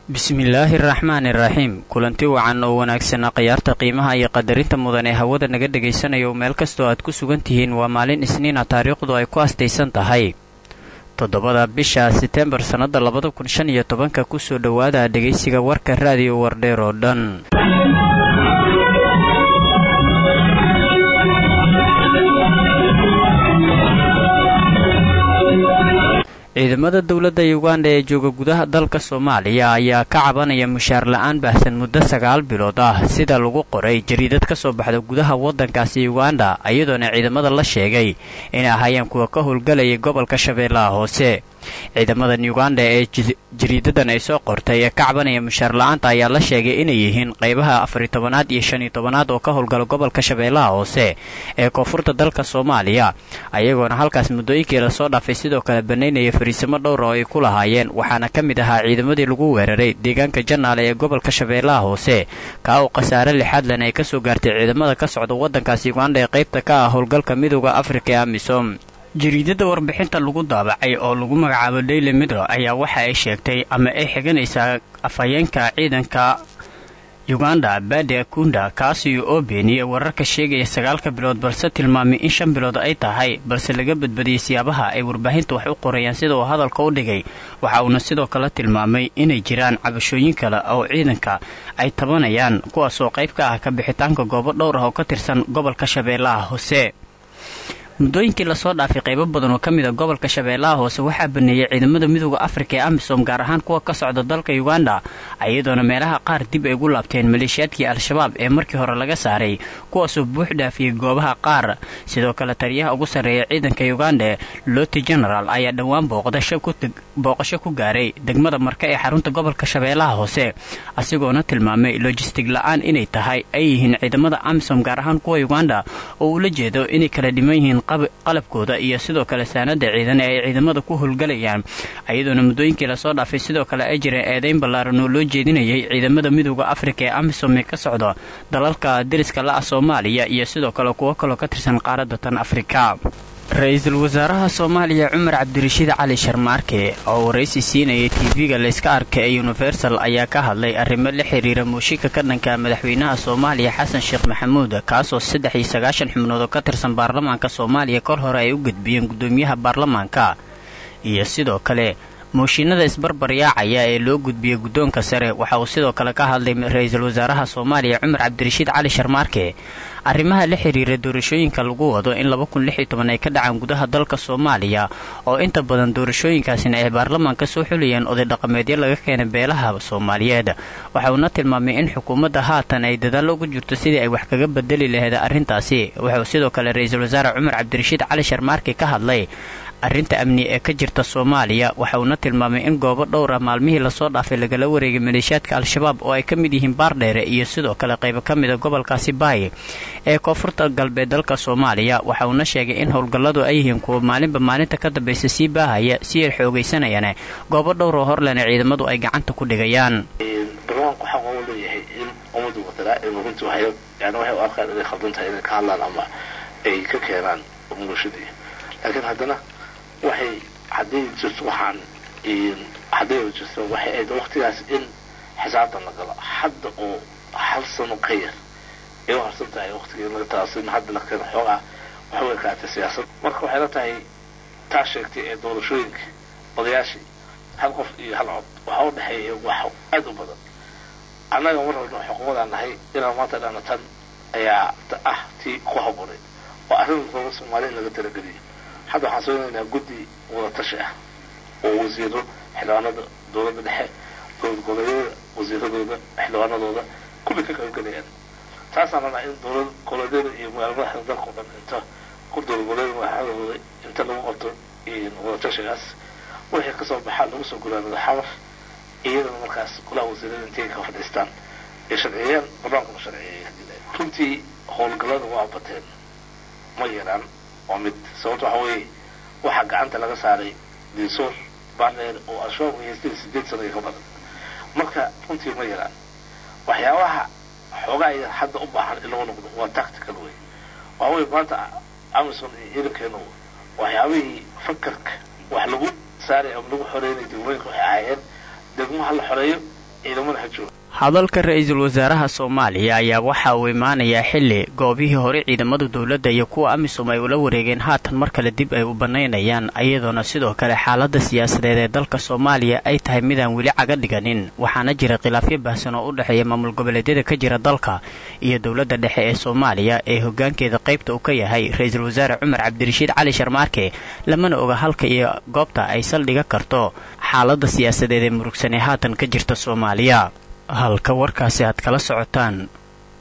bismillaahi araxmaani iraxiim kulanti wacan oo wanaagsanaa khiyaarta qiimaha iyo qadarinta mudan ee hawada naga dhegaysanaya meel kastoo aad ku sugan tihiin waa maalin isniina taariikhdu ay ku astaysan tahay toddobada bisha seteembar sannada labada kun shan iyo tobanka kusoo dhowaada dhegaysiga warka raadiyo wardheer oo dhan ciidamada dowladda uganda ee jooga gudaha dalka soomaaliya ayaa ka cabanaya mushaar la-aan baahsan muddo sagaal bilood ah sida lagu qoray jariidad ka soo baxda gudaha waddankaasi uganda iyadoona ciidamada la sheegay inay ahaayeen kuwa ka howlgalayay gobolka shabeellaha hoose ciidamadan uganda ee jariidadan ay soo qortay ee ka cabanaya mushaar la-aanta ayaa la sheegay inay yihiin qaybaha afariy tobanaad iyo shan iyo tobanaad oo ka howlgala gobolka shabeellaha hoose ee koonfurta dalka soomaaliya ayagoona halkaas muddooyinkii lasoo dhaafay sidoo kale banaynaya fariisimo dhowra oo ay ku lahaayeen waxaana ka mid ahaa ciidamadii lagu weeraray deegaanka janaale ee gobolka shabeellaha hoose kaa uu khasaare lixaadlan ay kasoo gaartay ciidamada ka socda waddankaas uganda ee qaybta ka ah howlgalka midooda afrika ee amisom jariidada warbixinta lagu daabacay oo lagu magacaabo daily midro ayaa waxa ay sheegtay ama ay xiganaysaa afhayeenka ciidanka uganda bade akunda kaasi oo beeniyey wararka sheegaya sagaalka bilood balse tilmaamay in shan bilood ay tahay balse laga badbadiyey siyaabaha ay warbaahinta wax u qorayaan sida uu hadalka u dhigay waxa uuna sidoo kale tilmaamay inay jiraan cabashooyin kale oo ciidanka ay tabanayaan kuwaasoo qayb ka ah ka bixitaanka goobo dhowr ah oo ka tirsan gobolka shabeellaha hoose muddooyinkii lasoo dhaafay qaybo badan oo ka mid a gobolka shabeellaha hoose waxaa baneeyey ciidamada midooda afrika ee amisom gaar ahaan kuwa ka socda dalka uganda iyadoona meelaha qaar dib ay gu laabteen maleeshiyaadkii al-shabaab ee markii hore laga saaray kuwaasoo buux dhaafiyey goobaha qaar sidoo kale taliyaha ugu sarreeya ciidanka uganda loti genaraal ayaa dhowaan booqasho ku gaaray degmada marka ee xarunta gobolka shabeellaha hoose asigoona tilmaamay lojistig la-aan inay tahay ay yihiin ciidamada amisom gaar ahaan kuwa uganda oo ula jeedo inay kala dhiman yihiin qalabkooda iyo sidoo kale saanada ciidan ee ay ciidamada ku howlgalayaan iyadoona muddooyinkii lasoo dhaafay sidoo kale ay jireen eedayn ballaaran oo loo jeedinayay ciidamada midooda afrika ee amisom ee ka socda dalalka deriska la-ah soomaaliya iyo sidoo kale kuwo kaloo ka tirsan qaaradda tan afrika ra-iisul wasaaraha soomaaliya cumar cabdirashiid cali sharmaarke oo waraysi siinayay tv-ga layska arka ee universal ayaa ka hadlay arrimo la xiriira muushinka ka dhanka madaxweynaha soomaaliya xasan sheekh maxamuud kaasoo saddex iyo sagaashan xubnood oo ka tirsan baarlamaanka soomaaliya kor hore ay u gudbiyeen guddoomiyaha baarlamaanka iyo sidoo kale mooshinada isbarbaryaacaya ee loo gudbiyey guddoonka sare waxa uu sidoo kale ka hadlay ra-iisul wasaaraha soomaaliya cumar cabdirashiid cali sharmaarke arrimaha la xiriira doorashooyinka lagu wado in laba kun lix iyo toban ay ka dhacaan gudaha dalka soomaaliya oo inta badan doorashooyinkaasina ay baarlamaanka soo xulayeen oday dhaqameedyo laga keenay beelaha soomaaliyeed waxa uuna tilmaamay in xukuumadda haatan ay dadaallo ugu jirto sidii ay wax kaga bedeli lahayd arrintaasi wuxuu sidoo kale ra-iisul wasaare cumar cabdirashiid cali sharmaarke ka hadlay arrinta amni ee ka jirta soomaaliya waxa uuna tilmaamay in goobo dhowr ah maalmihii lasoo dhaafay lagala wareegay maleeshiyaadka al-shabaab oo ay ka mid yihiin baardheere iyo sidoo kale qaybo ka mida gobolkaasi baay ee koonfurta galbeed dalka soomaaliya waxa uuna sheegay in howlgalladu ay yihiin kuwa maalinba maalinta ka dambaysa sii baahaya si ay xoogaysanayaan goobo dhowr oo horlena ciidamadu ay gacanta ku dhigayaan barnaamijku xaq u leeyahay in ummadu wadanaa ay runtii waxay yani waxay u arkaan inay khaldan tahay inay ka hadlaan ama ay ka keenaan bulshadii laakiin haddana waxay hadday jirto waxaan hadday jirto waxay ahayd waqtigaas in xisaabtan la galo hadda oo hal sano ka yar ay u harsan tahay waqtigii laga taasin hadda la keeno xoogaa waxa way kaatay siyaasad marka waxay la tahay taa sheegtay ee doorashooyinka odayaashii hal qof iyo hal cod waxa u dhexeeya wax aad u badan annaga mar walba xukuumadaan nahay inaan maanta dhana tan ayaa ah tii ku haboonay oo arrin doola soomaaliya laga talageliyo hadda waxaan soonaynaa guddi wada tashi ah oo wasiiro xildhibaanada dowladda dhexe dowlad goboleedyada wasiiradooda xildhibaanadooda kulli ka qaybgalayaan taasaan rabnaa in dowlad goboleedyada iyo magaala madaxda dalka o dhan inta ku dowlad goboleeda madaxdooda inta lagu qabto wada tashigaas wixii kasoo baxaa lagu soo gulaanado xamar iyadana markaas golaha wasiirada intay ka fadhiistaan ay sharciyeen barnaamkuna sharciyeeya runtii howlgallada waa bateen ma yaraan waa mid sababto waxa weeye waxaa gacanta laga saaray diisoor baardheer oo al-shabaab haystay sideed sano iyo ka badan marka runtii ma yaraan waxyaabaha xoogaa ay hadda u baahan in lagu noqdo waa tactical wey waxa weye maanta amison iyo ciidankeenu waxyaabihii fakarka wax lagu saaray ama lagu xoreynay degmooyinka waxay ahaayeen degmo ha la xoreeyo ciidamada ha jooga hadalka ra-iisul wasaaraha soomaaliya ayaa waxa uu imaanayaa xilli goobihii hore ciidamada dowladda iyo kuwa amisom ay ula wareegeen haatan mar kale dib ay u bannaynayaan iyadoona sidoo kale xaaladda siyaasadeed ee dalka soomaaliya ay tahay midaan weli caga dhiganin waxaana jira khilaafyo baahsan oo u dhexeeya maamul goboleedyada ka jira dalka iyo dowladda dhexe ee soomaaliya ee hoggaankeeda qaybta uu ka yahay ra-iisul wasaare cumar cabdirashiid cali sharmaarke lamana oga halka iyo goobta ay saldhiga karto xaaladda siyaasadeed ee murugsan ee haatan ka jirta soomaaliya halka warkaasi aad kala socotaan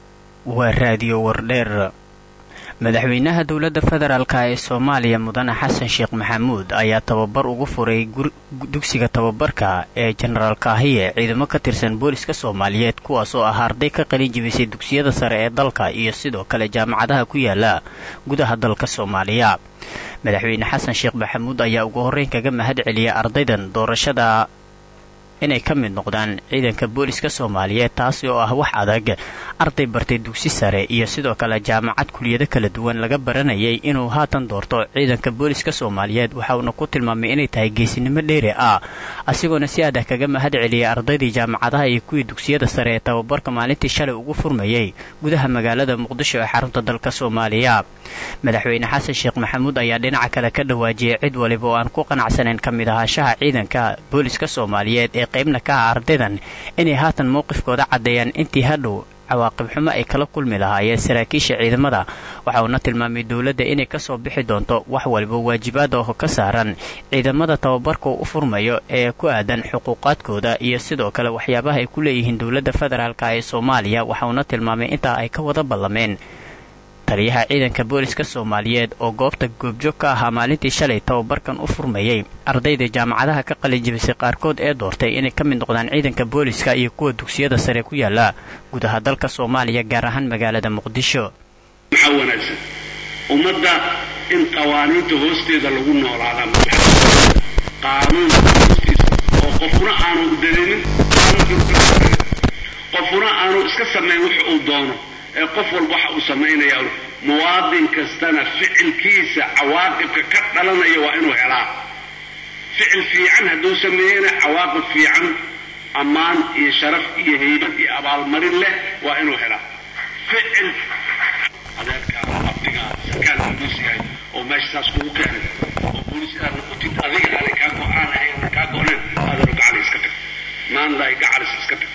waa raadiyo wardheer madaxweynaha dowladda federaalka ee soomaaliya mudane xasan sheekh maxamuud ayaa tababar ugu furay dugsiga tababarka ee jenaraal kaahiye ciidamo ka tirsan booliska soomaaliyeed kuwaas oo ah arday ka qalin jibisay dugsiyada sare ee dalka iyo sidoo kale jaamacadaha ku yaala gudaha dalka soomaaliya madaxweyne xasan sheekh maxamuud ayaa ugu horreyn kaga mahad celiyay ardaydan doorashada inay ka mid noqdaan ciidanka booliska soomaaliyeed taasi oo ah wax adag arday bartay dugsi sare iyo sidoo kale jaamacad kuliyado kala duwan laga baranayay inuu haatan doorto ciidanka booliska soomaaliyeed waxauna ku tilmaamay inay tahay geesinimo dheeri ah asigoona si adah kaga mahad celiyay ardaydii jaamacadaha iyo kuwii dugsiyada sare ee tababarka maalintii shalay ugu furmayay gudaha magaalada muqdisho ee xarunta dalka soomaaliya madaxweyne xasan sheekh maxamuud ayaa dhinaca kale ka dhawaajiyay cid waliba oo aan ku qanacsanayn ka mid ahaanshaha ciidanka booliska soomaaliyeed ee qaybna ka ah ardaydan inay haatan mowqifkooda caddeeyaan intii hadhow cawaaqib xumo ay kala kulmi lahaayeen saraakiisha ciidamada waxa uuna tilmaamay dowladda inay kasoo bixi doonto wax waliba waajibaada oo ka saaran ciidamada tababarka u furmayo ee ku aadan xuquuqaadkooda iyo sidoo kale waxyaabaha ay ku leeyihiin dowladda federaalk ee soomaaliya waxa uuna tilmaamay intaa ay ka wada ballameen taliyaha ciidanka booliska soomaaliyeed oo goobta goobjoog ka ahaa maalintii shalay tababarkan u furmayay ardayda jaamacadaha ka qalin jibisay qaarkood ee doortay inay ka mid noqdaan ciidanka booliska iyo kuwa dugsiyada sare ku yaala gudaha dalka soomaaliya gaar ahaan magaalada muqdisho maxaa wanaagsan ummadda in qawaaniinta hoosteeda lagu noolaada qaanuunka hoostiisa oo qofna aanu dareemin qofna aanu iska samayn wax uu doono ee qof walba waxa uu samaynayaa muwaadin kastana ficilkiisa cawaaqibka ka dhalanaya waa inuu helaa ficil fiican hadduu sameeyena cawaaqib fiican ammaan iyo sharaf iyo haybad iyo abaalmarin leh waa inuu helaa ficil adeerkaa abdigaa sarkaal booliisyahay oo meesha saas kugu keenay oo booliis aad noqotid adiga aanay kaa go-aan ahayn kaa go-neen aadanu gacali iska tag maandaay gacalis iska tag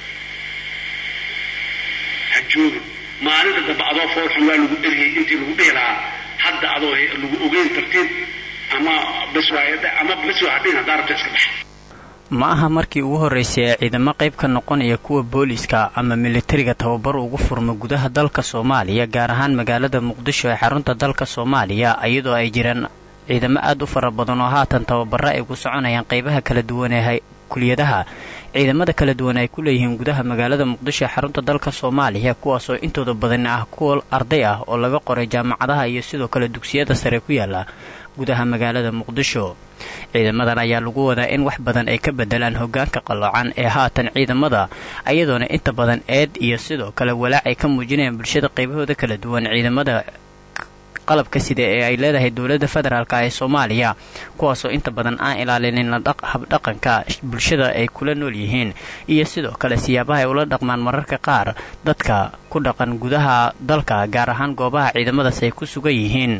ha joogin maalinta dambe adoo foolxun waa lagu eriyey intii lagu dhihi lahaa hadda adoo lagu ogeyn tartiib ama baswaayada ama baswaa hadhin haddaa rabta iska baxa ma aha markii ugu horraysay ee ciidamo qayb ka noqonaya kuwa booliska ama militariga tababar ugu furma gudaha dalka soomaaliya gaar ahaan magaalada muqdisho ee xarunta dalka soomaaliya iyadoo ay jiraan ciidamo aad u fara badan oo haatan tababaro ay ku soconayaan qaybaha kala duwan ee kuliyadaha ciidamada kala duwan ay ku leeyihiin gudaha magaalada muqdisho ee xarunta dalka soomaaliya kuwaasoo intooda badan ah kuwa arday ah oo laga qoray jaamacadaha iyo sidoo kale dugsiyada sare ku yaala gudaha magaalada muqdisho ciidamadan ayaa lagu wadaa in wax badan ay ka bedelaan hogaanka qalloocan ee haatan ciidamada ayadoona inta badan eed iyo sidoo kale walaac ay ka muujinayaan bulshada qaybahooda kala duwan ciidamada qalabka sida ee ay leedahay dowladda federaalk ee soomaaliya kuwaasoo inta badan aan ilaalinin habdhaqanka bulshada ay kula nool yihiin iyo sidoo kale siyaabaha ay ula dhaqmaan mararka qaar dadka ku dhaqan gudaha dalka gaar ahaan goobaha ciidamadaas ay ku sugan yihiin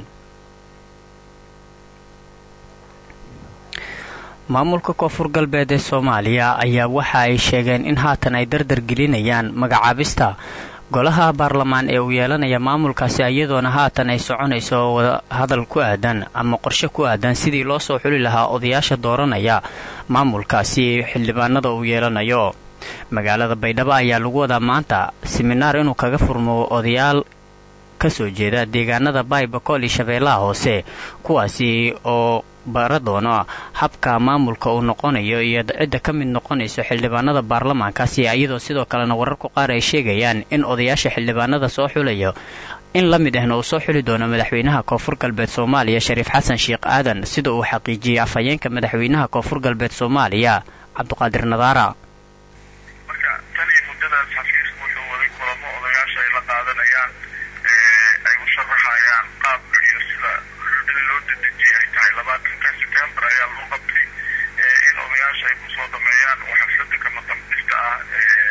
maamulka koonfur galbeed ee soomaaliya ayaa waxa ay sheegeen in haatan ay dardar gelinayaan magacaabista golaha baarlamaan ee uu yeelanaya maamulkaasi iyadoona haatan ay soconayso hadal ku aadan ama qorshe ku aadan sidii loo soo xuli lahaa odayaasha dooranaya maamulkaasi xildhibaanada uu yeelanayo magaalada baydhabo ayaa lagu wadaa maanta siminaar inuu kaga furmo odayaal kasoo jeeda deegaanada baybakool iyo shabeellaha hoose kuwaasi oo bara doono habka maamulka uu noqonayo iyo cidda ka mid noqonayso xildhibaanada baarlamaankaasi iyadoo sidoo kalena wararku qaar ay sheegayaan in odayaasha xildhibaanada soo xulayo in la mid ahna uu soo xuli doono madaxweynaha koonfur galbeed soomaaliya shariif xasan sheekh aadan sida uu xaqiijiyey afhayeenka madaxweynaha koonfur galbeed soomaaliya cabduqaadir nadaara marka tan iyo muddadaas xafiisku wuxuu waday kulamo odayaasha ay la qaadanayaan ay u sharaxayaan qaabka iyo sida in loo dedejiyay ay tahay labaatanka sebtembar ayaa loo qabtay in odayaasha ay kusoo dhameeyaan oo xaflada kama dambista ah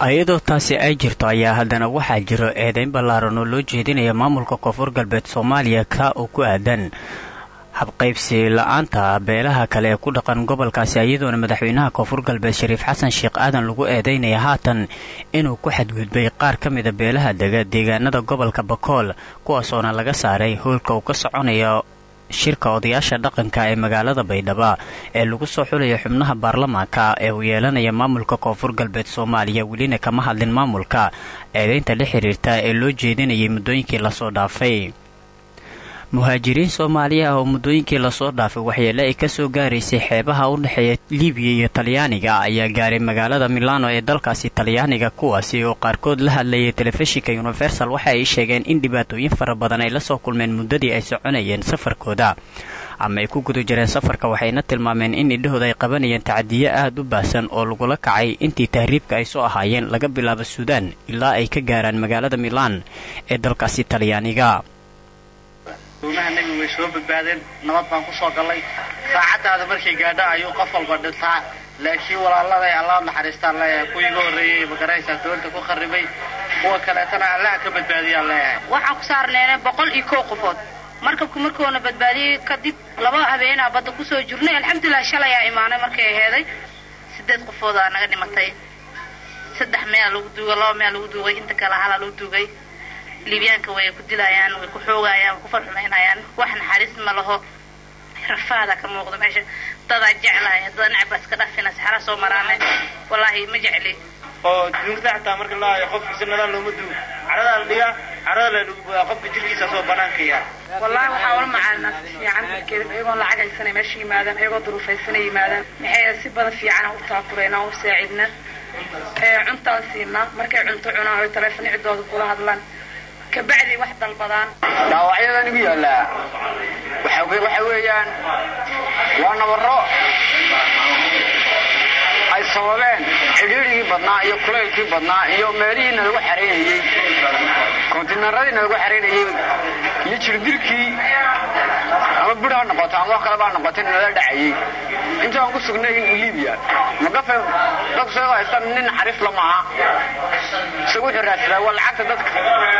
iyadoo taasi ay jirto ayaa haddana waxaa jiro eedayn ballaaran oo loo jeedinaya maamulka koonfur galbeed soomaaliya ka oo ku aadan habqaybsi la-aanta beelaha kale ee ku dhaqan gobolkaasi iyadoona madaxweynaha koonfur galbeed shariif xasan sheekh aadan lagu eedaynaya haatan inuu ku xadgudbay qaar ka mida beelaha dega deegaanada gobolka bakool kuwaasoona laga saaray howlka uu ka soconayo shirka odayaasha dhaqanka ee magaalada baydhaba ee lagu soo xulaya xubnaha baarlamaanka ee uu yeelanaya maamulka koonfur galbeed soomaaliya welina kama hadlin maamulka eedaynta la xiriirta ee loo jeedinayay muddooyinkii lasoo dhaafay muhaajiriin soomaaliya ah oo muddooyinkii lasoo dhaafay waxyeele ay kasoo gaaraysay xeebaha u dhexeeya libiya iyo talyaaniga ayaa gaaray magaalada milano ee dalkaasi talyaaniga kuwaasi oo qaarkood la hadlayay telefishinka universal waxa ay sheegeen in dhibaatooyin fara badan ay lasoo kulmeen muddadii ay soconayeen safarkooda ama ay ku guda jireen safarka waxayna tilmaameen in idhahooda ay qabanayeen tacadiyo aad u baahsan oo lagula kacay intii tahriibka ay soo ahaayeen laga bilaabo suudaan ilaa ay ka gaaraan magaalada milaan ee dalkaasi talyaaniga doomaha nebigu way soo badbaadeen nabad baan ku soo gallay saacaddaada markay gaadho ayuu qof walba dhintaa laakiin walaaladay allah naxariistaan leeyahay kuwii iga horreeyey magaraysaa doonta ku kharribay kuwa kaleetana allaha ka badbaadiyaan leeyahay waxaan ku saarneena boqol iyo kow qofood markabku markuuna badbaadiyey kadib laba habeenaa badda kusoo jirnay alxamdulilah shalayaa imaanay markay aheeday sideed qofoodaa naga dhimatay saddex meel lagu duugay laba meel lagu duugay inta kale halaa lagu duugay liibyaanka way ku dilayaan way ku xoogayaan way ku farxumaynayaan wax naxariis ma laho rafaada ka muuqda meesha dadaa jeclahay dada nacba iska dhafina saxara soo maraane wallaahi ma jecli oo duugta xataa marka la hayo qofkiisa nadaan looma duugo caradaa la dhigaa carada la dhuguboyaa qofka jirkiisa soo banaanka yaa wallaahi waxaa ula macaalnaa si fiican markeeda iyagoo lacag haysanay meesha yimaadaan iyagoo duruufaysanay yimaadaan maxay si badan fiican u taakureynaa u saacidna cuntaan siinaa markay cunto cunaan oy taleefon ciddooda kula hadlaan kabacdi wax dalbadaan dhaawacyadan igu yaallaa waxa weeyaan waa nabaro ay sababeen cidhiirigii badnaa iyo kulaylkii badnaa iyo meelihiina lagu xaraynayey kontinaradiina lagu xaraynayey iyo jirdilkii ama bur ha noqoto ama wax kaleba ha noqoto nala dhacayey intaan ku sugnay libiya magafe dadku sagoo haystaan nin xariif lamaha isagu wuxuu raadsadaa waa lacagta dadka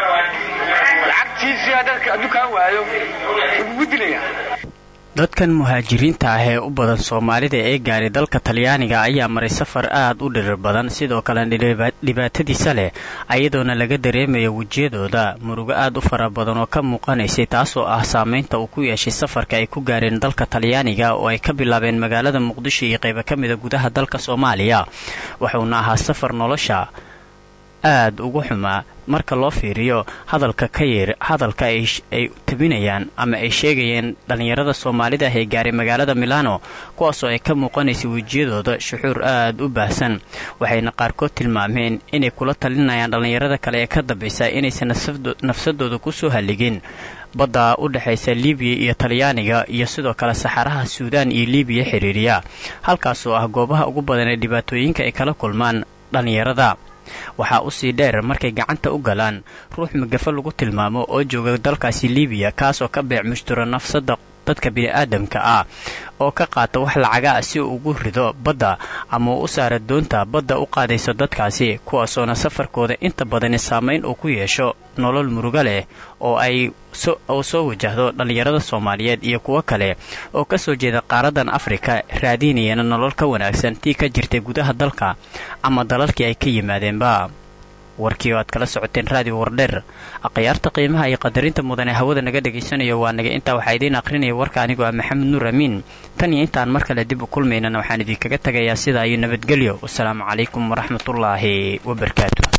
lacagtiisia dadka adduunkaan waayo ugugu dilaya dadkan muhaajiriinta ah ee u badan soomaalida ee gaaray dalka talyaaniga ayaa maray safar aad u dhirir badan sidoo kalena dhibaatadiisa leh ayadoona laga dareemayo wejiyadooda murugo aad u fara badan oo ka muuqanaysay taasoo ah saameynta uu ku yeeshay safarka ay ku gaareen dalka talyaaniga oo ay ka bilaabeen magaalada muqdisho iyo qaybo ka mida gudaha dalka soomaaliya wuxuuna ahaa safar nolosha aad ugu xumaa marka loo fiiriyo hadalka ka yeer hadalka ay tabinayaan ama ay sheegayeen dhallinyarada soomaalida ah ee gaaray magaalada milano kuwaasoo ay ka muuqanaysay wejiyadooda shuxuur aad u baahsan waxayna qaarkood tilmaameen inay kula talinayaan dhallinyarada kale ee ka dambaysa inaysan nafsadooda kusoo halligin badda u dhexaysa libiya iyo talyaaniga iyo sidoo kale saxaraha suudaan iyo libiya xiriiriya halkaasoo ah goobaha ugu badan ee dhibaatooyinka ay kala kulmaan dhallinyarada waxaa usii dheer markay gacanta u galaan ruux magafa lagu tilmaamo oo jooga dalkaasi libiya kaasoo ka beec mushturo nafsada dadka bini'aadamka ah oo ka qaata wax lacaga ah si uu ugu rido badda ama uu u saara doonta badda u qaadayso dadkaasi kuwaasoona safarkooda inta badani saamayn uu ku yeesho nolol murugo leh oo ay oo soo wajahdo dhallinyarada soomaaliyeed iyo kuwo kale oo ka soo jeeda qaaradan afrika raadinayana nolol ka wanaagsan tii ka jirtay gudaha dalka ama dalalkii ay ka yimaadeenba warkii oo aad kala socoteen raadiyo wardheer akhyaarta qiimaha iyo qadarinta mudan ee hawada naga dhagaysanayo waa naga intaa waxaa idiin aqrinaya warka anigoo ah maxamed nuur amiin tan iyo intaan mar kale dib u kulmaynana waxaan idinkaga tagayaa sidaa iyo nabadgelyo wasalaamu calaykum waraxmatullaahi wabarakaatu